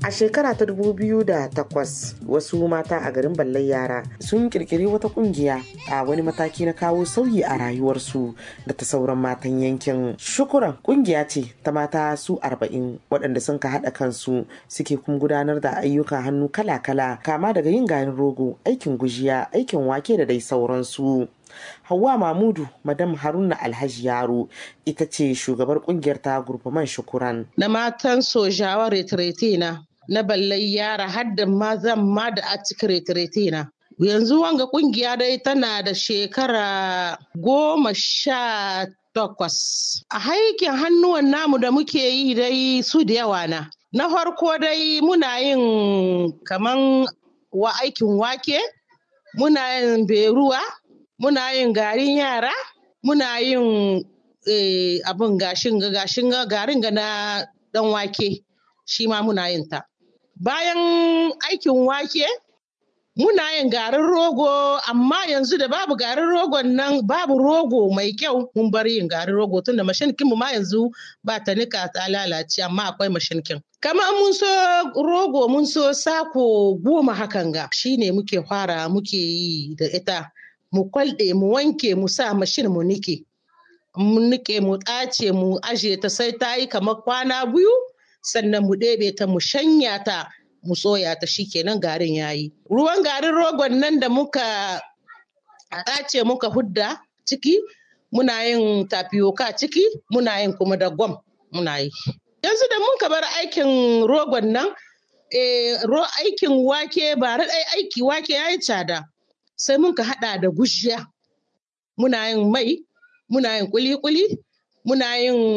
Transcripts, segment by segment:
A shekara ta 2008 wasu mata a garin Ballai Yara sun kirkiri wata kungiya a wani mataki na kawo sauyi a rayuwarsu da ta sauran matan yankin. Shukuran kungiya ce ta mata su arba'in waɗanda sun ka haɗa kansu suke kuma gudanar da ayyukan hannu kala-kala kama daga yin garin rogo, aikin gujiya, aikin wake da dai sauransu. Hauwa Mamudu, Madam Haruna Alhaji Yaro, ita ce shugabar kungiyar ta gurfaman shukuran. Na matan sojawa retirete na, na ballai yara hadda mazan ma da a cikin retirete na. Yanzu wanga kungiya dai tana da shekara goma sha takwas. A haikin hannuwan namu da muke yi dai su da yawa na. Na farko dai muna yin kaman wa aikin wake, muna yin beruwa, muna yin garin yara muna yin abin gashin gashin garin ga na dan wake shi ma muna yin ta bayan aikin wake muna yin garin rogo amma yanzu da babu garin rogon nan babu rogo mai kyau mun bar yin garin rogo tun da mashinkin mu ma yanzu ba ta nika ta lalace amma akwai mashinkin kamar mun so rogo mun so sako goma hakan ga shine muke fara muke yi da ita mu kwalɗe mu wanke mu sa mashin mu nike mu nike mu ɗace mu aje ta sai ta yi kamar kwana biyu sannan mu ɗebe ta mu shanya ta mu soya ta shikenan garin yayi ruwan garin rogon nan da muka ɗace muka hudda ciki muna yin tapioca ciki muna yin kuma da gwam muna yi yanzu da mun bar aikin rogon nan aikin wake ba ɗai aiki wake ya yi tsada sai mun ka haɗa da gushiya muna yin mai muna yin kuli-kuli muna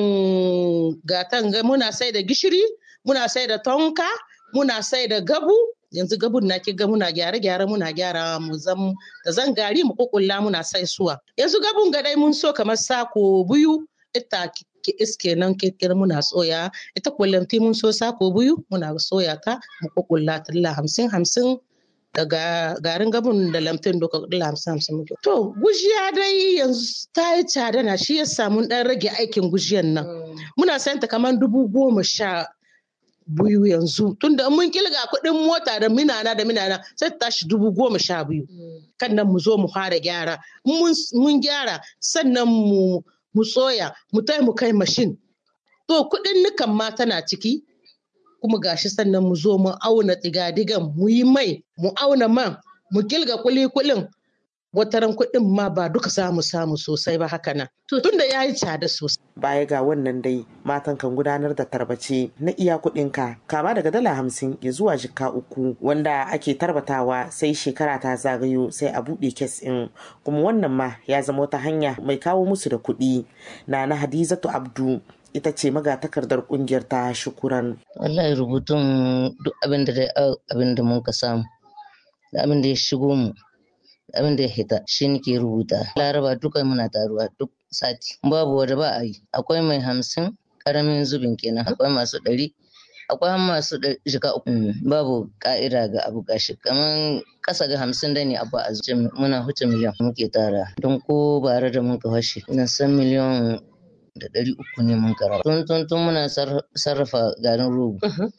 yin gatan muna sai da gishiri muna sai da tonka muna sai da gabu yanzu gabun na kiga muna gyare-gyare muna gyara mu zam da zan gari mu kukulla muna sai suwa yanzu gabun ga dai mun so kamar sako biyu ita ki iske nan kirkir muna soya ita kullanti mun so sako biyu muna soya ta mu kukulla talla hamsin hamsin daga garin gabun da lamtin doka dala hamsin hamsin muke. To gujiya dai yanzu ta yi tsada na shi ya samu dan rage aikin gujiyan nan. Muna sayan ta kamar dubu goma sha biyu yanzu tunda mun kilga kuɗin mota da minana da minana sai ta tashi dubu goma sha biyu. Kan nan mu zo mu fara gyara. Mun gyara sannan mu mu soya mu tai mu kai mashin. To kuɗin nukan ma tana ciki kuma gashi sannan mu zo mu auna digadigan mu yi mai mu auna man mu kilga kuli-kulin wataran kuɗin ma ba duka samu samu sosai ba haka nan tun da ya yi tsada sosai. Baya ga wannan dai matan kan gudanar da tarbace na iya kuɗinka kama daga dala hamsin ya zuwa jika uku wanda ake tarbatawa sai shekara ta zagayo sai a buɗe kes ɗin kuma wannan ma ya zama wata hanya mai kawo musu da kuɗi na na Hadizatu Abdu ita ce magatakardar kungiyar ta shukuran. Wallahi rubutun duk abin da abin da mun ka samu da abin da ya shigo mu da abin da ya hita shi nake rubuta. Laraba duka muna taruwa duk sati. Babu wanda ba a yi. Akwai mai hamsin karamin zubin kenan akwai masu ɗari akwai masu jika uku babu ka'ida ga abu gashi kamar kasa ga hamsin da ne abu a muna huce miliyan muke tara don ko bare da mun ka fashe ina san miliyan da ɗari uku ne mun kara. Tun tun tun muna sarrafa garin rogo.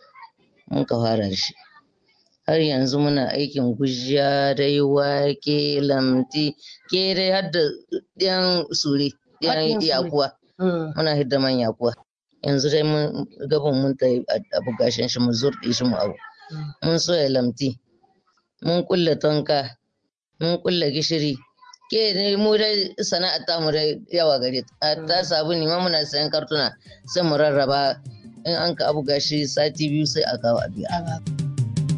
Mun ka fara da shi. Har yanzu muna aikin gujiya dai wake lamti ke dai har da ɗiyan sure ɗiyan yakuwa. Muna hidda man yakuwa. Yanzu dai mun gaban mun ta abu gashin shi mu zurɗe shi mu abu. Mun soya lamti. Mun kulle tonka. Mun kulle gishiri. ke ne mu dai sana'ar ta mu dai yawa gare ta ta sabu ne ma muna sayan kartuna sai mu rarraba in an ka abu gashi sati biyu sai a kawo a biya